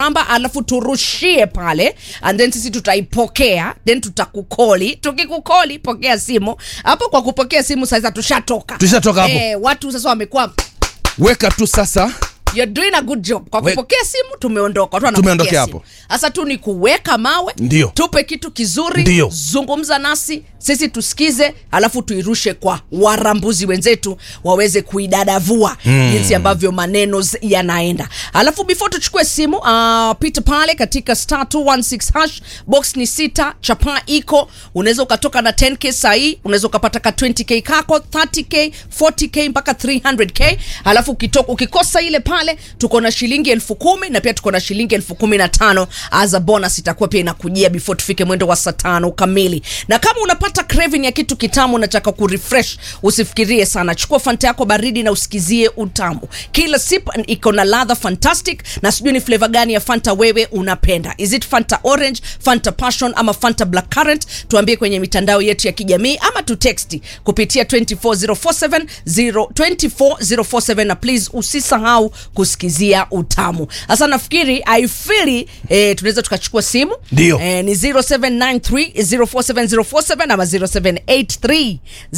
namba alafu turushie pale and then sisi tutaipokea then tutakukoli tukikukoli pokea simu hapo kwa kupokea simu sasa tushatoka Tushatoka hapo. eh, watu sasa wamekuwa weka tu sasa You're doing a good job kwa We- kupokea simu tumeondoka watu Tumeondokea wanapokea hapo. simu sasa tu ni kuweka mawe Ndio. tupe kitu kizuri Ndio. zungumza nasi sisi tusikize alafu tuirushe kwa warambuzi wenzetu waweze kuidadavua mm. jinsi ambavyo maneno z- yanaenda alafu before tuchukue simu uh, pita pale katika star 216 hash box ni sita chapa iko unaweza ukatoka na 10k sahii unaweza ukapata ka 20k kako 30k 40k mpaka 300k alafu ukitoka ukikosa ile pale tuko na shilingi elfu kumi na pia tuko na shilingi elfu kumi na tano as a bonus itakuwa pia inakujia before tufike mwendo wa saa tano kamili na kama unapata craving ya kitu kitamu unataka kurefresh usifikirie sana chukua fanta yako baridi na usikizie utamu kila sip iko na ladha fantastic na sijui ni flavor gani ya fanta wewe unapenda is it fanta orange fanta passion ama fanta black currant tuambie kwenye mitandao yetu ya kijamii ama tutexti kupitia 24047 0 24047 na please usisahau kusikizia utamu sasa nafikiri i feel eh, tunaweza tukachukua simu Ndio. eh, ni 0793 047047 ama 0783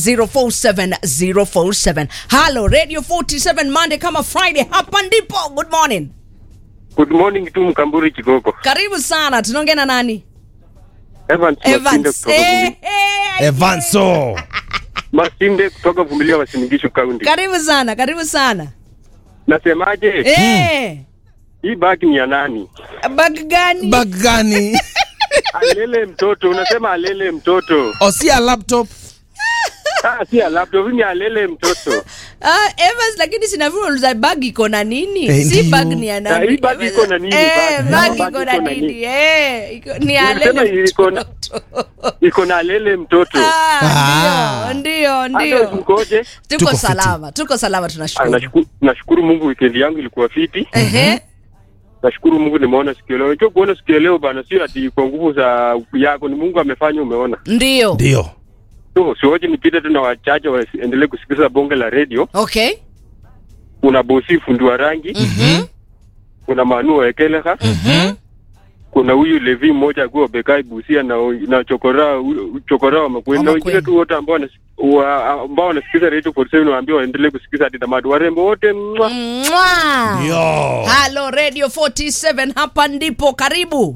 047047 halo radio 47 monday kama friday hapa ndipo good morning Good morning tu Mkamburi Kigoko. karibu sana tunaongea na nani Evans Masinde evans kutoka eh, Vumbi- eh, evanso Masinde kutoka Vumilia Wasinigisho County. karibu sana karibu sana Nasemaje? eh, Hii bagi ni ya nani? bag gani bag gani Alele mtoto, unasema alele mtoto. osia laptop Ah, si ya laptop, hii ni alele mtoto. Ah, Evans lakini sina vile uliza bag iko na nini? Eh, si ndio. bag ni ya Na nani? hii bag iko na nini? Eh, Bag- bag bag iko na iko na nini? nini? Eh, iko ni ya Nilisema lele iko na- mtoto. Iko na alele mtoto. Ah, Ah. ndio, ndio, Hata ndio. mkoje? Tuko Tuko fiti. salama, tuko salama Ah, tunashukuru. nashukuru, nashukuru Mungu weekend yangu ilikuwa fiti. Ehe. Nashukuru Mungu nimeona siku ya leo. Unajua kuona siku ya leo bana, sio ati kwa nguvu za yako, ni Mungu amefanya, umeona. Ndio. ndio So, siwoje nipite tu na wachache waendelee kusikiliza bonge la radio. Okay. Kuna bosi fundi wa rangi, Mhm. kuna Manu wa Ekeleha, Mhm. kuna huyu Levi mmoja akiwa Bekai Busia na na chokora chokora wa Makueni na Wa Makueni. wengine tu wote ambao wanas- wa- ambao wanasikiza radio 47 waambie waendelee kusikiza hadi tamati. Warembo wote mwa. Mwah. yo Halo Radio 47 hapa ndipo karibu.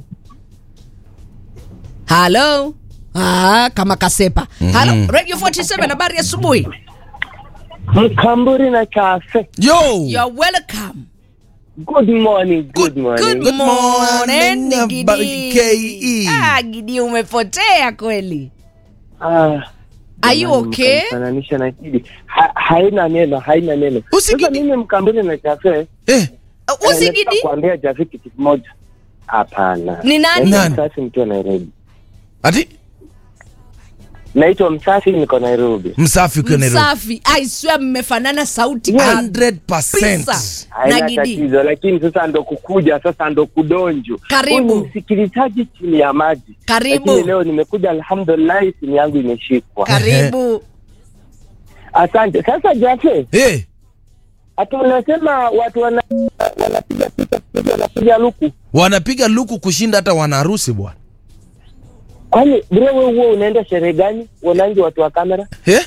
Halo. Ah, kama kasepa. Halo Radio 47 habari ya asubuhi. Mkamburi na Cafe. yo You're welcome. Good morning, good, morning. Good Good morning, morning, Gidi. KE. Ah, Gidi umepotea kweli. Ah, Are you jamani, okay? mkanifananisha na Gidi. Ha, haina neno, haina neno. Usigidi. Sasa mimi Mkamburi na Cafe. eh, eh, Usi nataka Gidi? kuambia Jafi kitu kimoja. Hapana. Ni nani? Naitwa Nani? Msafi nikiwa Nairobi. ati Naitwa Msafi niko Nairobi. msafi ukiwa Nairobi Msafi. I swear mmefanana sauti. 100%. Kabisa. Na Haina Gidi. tatizo, lakini sasa ndo kukuja, sasa ndo kudonjo. Karibu. Huyu ni msikilizaji chini ya maji. Karibu. Lakini leo nimekuja, alhamdulillah, simu yangu imeshikwa. Karibu. Asante. Sasa Jafe, Eh, Ati unasema watu wana wanapiga picha wanapiga luku. wanapiga luku kushinda hata wanaharusi bwana Kwani bro wewe huo unaenda sherehe gani? Uonangi watu wa kamera? eh?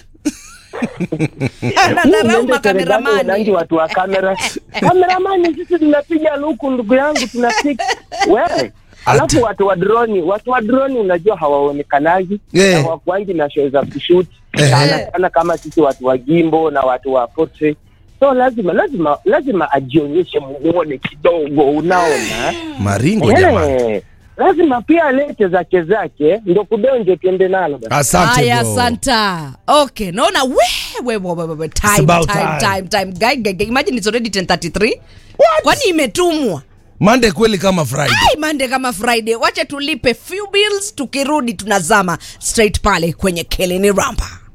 Na Huo dharau unaenda sherehe gani? Uonangi makameramani. watu wa kamera? Kameramani sisi tunapiga luku ndugu yangu tunapiga. Wewe Alafu watu wa droni, watu wa droni unajua hawaonekanagi Eh. na hawakuangi na show za kushoot Eh. sana sana kama sisi watu wa gimbo na watu wa portrait. So lazima lazima lazima ajionyeshe muone kidogo, unaona? maringo jamani Eh, lazima pia alete zake zake ndo kudonje tuende nalo basi. asante Haya, bro. asanta. Okay, naona we we we we, we time about time time. time time guy, guy, guy. Imagine it's already 10:33. Kwani imetumwa? mande kweli kama friday Ai, Monday kama Friday. Wacha tulipe few bills tukirudi tunazama straight pale kwenye Keleni Ramba.